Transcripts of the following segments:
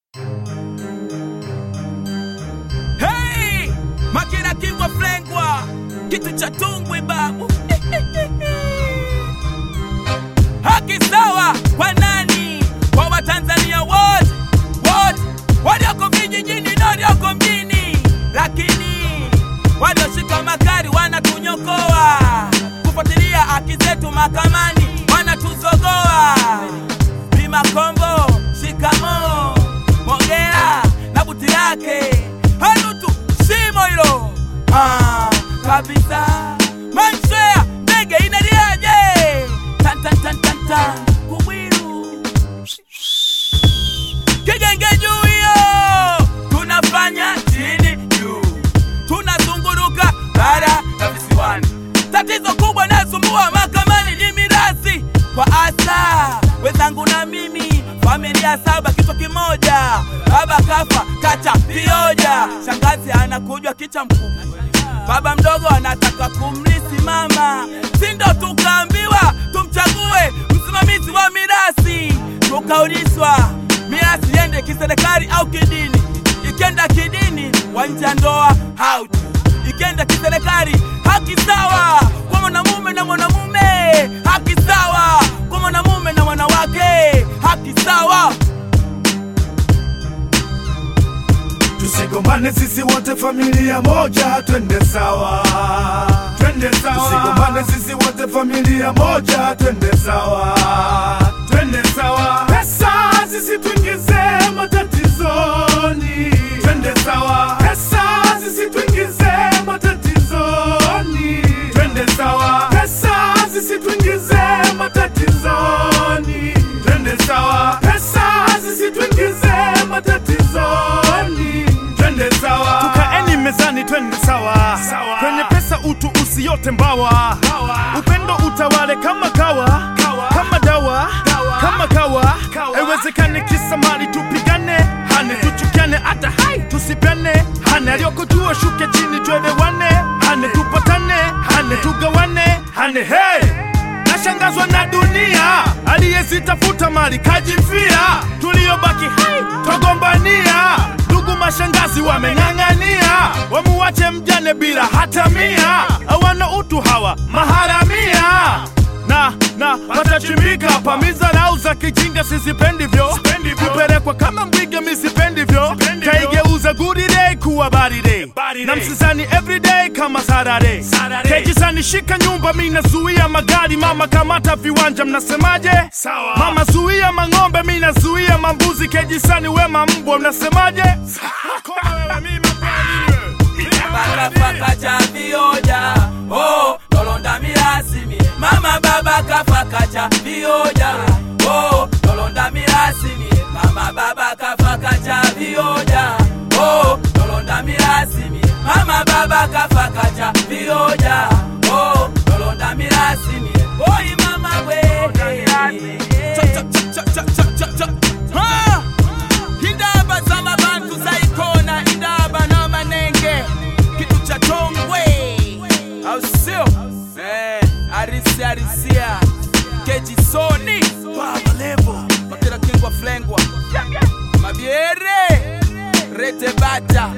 Hey! Makina kingwa flengwa kitu cha tungwi babu haki sawa kwa nani? Kwa Watanzania wote wote walioko vijijini na walioko mjini, lakini walioshika magari wanatunyokoa, kufuatilia haki zetu mahakamani wanatuzogoa. Bima Kombo, shikamo, Mogera na buti lake hanutu shimo hilo ah, kabisa. Manshea ndege inaliaje? Tan tan tan tan tan kubwiru kigenge juu hiyo, tunafanya chini juu, tunazunguruka bara na visiwani. Tatizo kubwa nasumbua mahakamani ni mirathi kwa asa wenzangu na mimi, familia saba kichwa kimoja, baba kafa kacha vioja, shangazi anakujwa kicha mkubwa baba mdogo anataka kumlisi mama, sindo tukaambiwa tumchague msimamizi wa mirasi, tukaulizwa mirasi iende kiserikali au kidini. Ikenda kidini, wanja ndoa hauti, ikenda kiserikali, haki sawa kwa mwanamume na mwanamume, haki sawa kwa mwanamume na mwanawake, haki sawa. Tusigombane sisi wote familia moja, twende sawa, twende sawa. Tusigombane sisi wote familia moja, twende sawa, twende sawa. Pesa sisi tuingize matatizoni, twende sawa. Pesa sisi tuingize matatizoni, twende sawa. Pesa sisi tuingize matatizoni, twende sawa. Pesa sisi tuingize matatizoni, twende sawa. tukaeni mezani twende sawa. Sawa. kwenye pesa utu usiyote mbawa upendo utawale kama kawa, Kawa. kama dawa, Dawa. kama kawa, Kawa. haiwezekani kisa mali tupigane hane tuchukiane hata hai tusipene hane aliyoko juu shuke chini twelewane hane tupatane hane tugawane hane hey nashangazwa na dunia aliyezitafuta mali kajifia tuliyobaki hai twagombania ndugu mashangazi wameng'ang'ania wamuwache mjane bila hata mia hawana utu hawa maharamia na na watachimbika pamizarau za kijinga sizipendivyo Sipendivyo. kupelekwa kama mbwiga misipendivyo Sipendivyo. kaigeuza good day kuwa bad day Bad na day. msizani everyday kama Saturday Saturday. kejisani shika nyumba mi nazuia magari mama kamata viwanja mnasemaje Sawa. mama zuia mang'ombe mi nazuia mambuzi kejisani wema mbwa mnasemaje Koma wewe, mimi mapema nini wewe? baba kafa kacha vioja oh nolonda mirasi mi mama baba kafa kacha vioja oh nolonda mirasi mi mama baba kafa kacha vioja oh nolonda mirasi mi mama baba kafa kacha vioja oh nolonda mirasi mi oi mama we Cha, cha, cha, cha, cha, cha, cha, cha. Ha! Indaba za mabantu zaikona, indaba na manenge, kitu cha tongwe, au sio? Eh, arisia arisia, keji soni, baba levo, makira kingwa flengwa, mabiere, rete bata,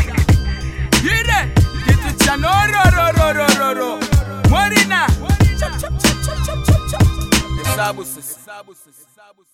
yire, kitu cha norororororo, morina, chap chap chap chap chap chap, hesabu sasa.